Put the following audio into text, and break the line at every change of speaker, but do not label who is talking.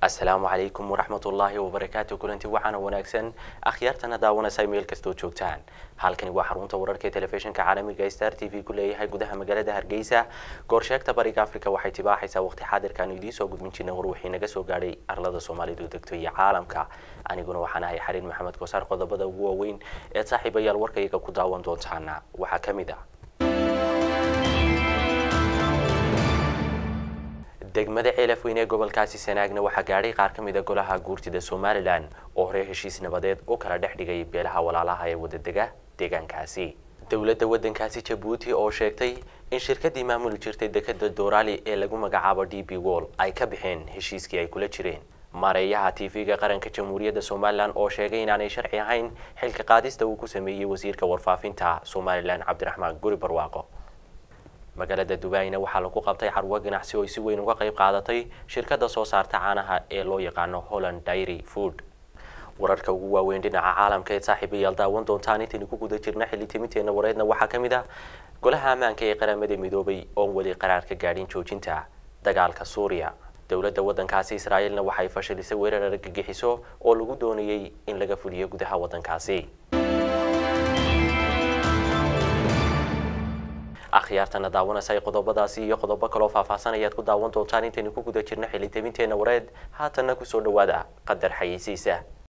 asalaamu calaykum waraxmatullaahi wabarakaatu kulanti waxaana wanaagsan akhyaartana daawanaysa meel kastoo joogtaan halkani waa xarunta wararka ee telefishinka caalamiga star t v ku leeyahay gudaha magaalada hargeysa goorsheegta bariga africa waxay tibaaxaysaa waqti xaadirkaanu idiin soo gudbin jirna war wixii naga soo gaadhay arlada soomaalidu degto iyo caalamka aniguna waxaan ahay xariin maxamed kosaar qodobada ugu waaweyn ee saaxiibayaal warkayga ku daawan doontaana waxaa ka mid ah degmada ceelafweyn ee gobolkaasi sanaagna waxaa gaadhay qaar ka mid a golaha guurtida somalilan oo hore heshiis nabadeed u kala dhex dhigay beelaha walaalaha ee wadadega deegaankaasi dowladda waddankaasi jabuuti oo sheegtay in shirkadii maamuli jirtay dekeda doorali ee lagu magacaabo d b wall ay ka baxeen heshiiskii ay kula jireen maareeyaha tv-ga qaranka jamhuuriyadda somalilan oo sheegay inaanay sharci ahayn xilka qaadista uu ku sameeyey wasiirka warfaafinta somalilan cabdiraxmaan guri barwaaqo magaalada dubaina waxaa lagu qabtay carwo ganacsi oo ay si weyn uga qayb qaadatay shirkadda soo saarta caanaha ee loo yaqaano holland dairy food wararka ugu waaweyn dhinaca caalamka ee saaxiibayaal daawan doontaan intaynu ku guda jirna xilli timinteenna wareedna waxaa ka mid ah golaha ammaanka ee qaramada midoobay oon weli qaraar ka gaadhin joojinta dagaalka suuriya dowladda waddankaasi israa'iilna waxay fashilisay weerar argagixiso oo lagu doonayey in laga fuliyo gudaha waddankaasi akhyaartana daawanaysa qodobadaasi iyo qodobo kaloo faahfaahsan ayaad ku daawan doontaan intaynu ku guda jirna xilli tabinteenna wareed haatanna kusoo dhawaada qadar xayeysiisa